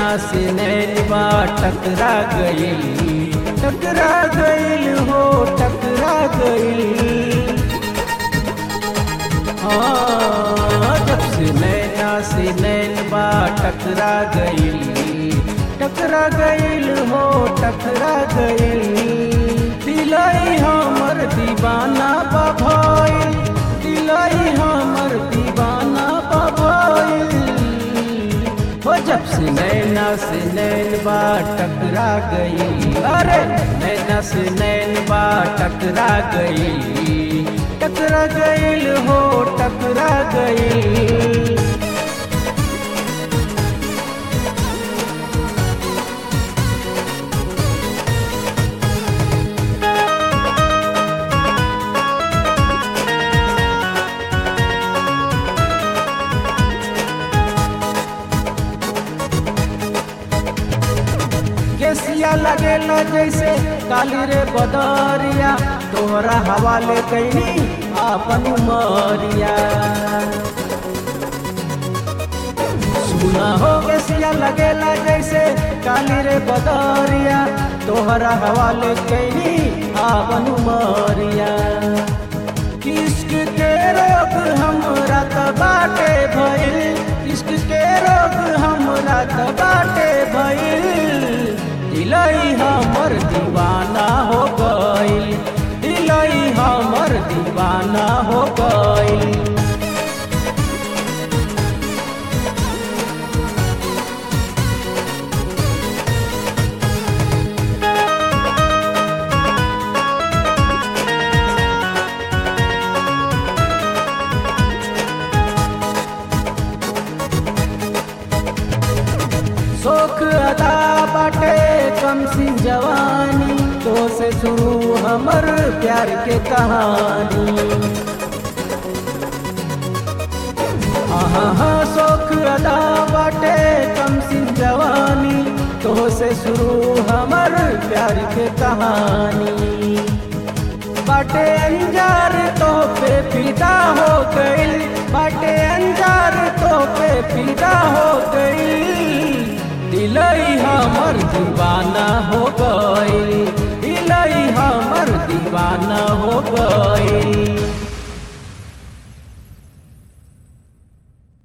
से नैनवा टकरा गईल टकरा गईल हो टकरा गईल हाँ जब से नैना से नैनवा टकरा गईल टकरा गईल हो टकरा गईल दिलाई हमर दीवाना बभइल दिलाई हमर दीवाना बभइल हो जब से नैना से नैनवा टकरा गई अरे नैना से नैनवा टकरा गई टकरा गईल हो टकरा गई केसिया लगेला जैसे काली रे बदरिया तोहरा हवाले कैनी आपन उमरिया सुना हो केसिया लगेला जैसे काली रे बदरिया तोहरा हवाले कैनी आपन उमरिया किश्क के रोग हमरा त बाटे भइल किश्क के रोग हमरा त बाटे भइल दिलई हमर दीवाना हो गइल दिलई हमर दीवाना हो गइल शोक अदा बाटे कम सिंह जवानी तो से शुरू हमर प्यार के कहानी हाँ हाँ शोक अदा बाटे कम सिंह जवानी तो से शुरू हमर प्यार के कहानी बाटे अंजार तो पे फिदा हो गइल बाटे अंजार तो पे फिदा हो गइल दिलई हमर दीवाना हो गइल दिलई हमर दीवाना हो गइल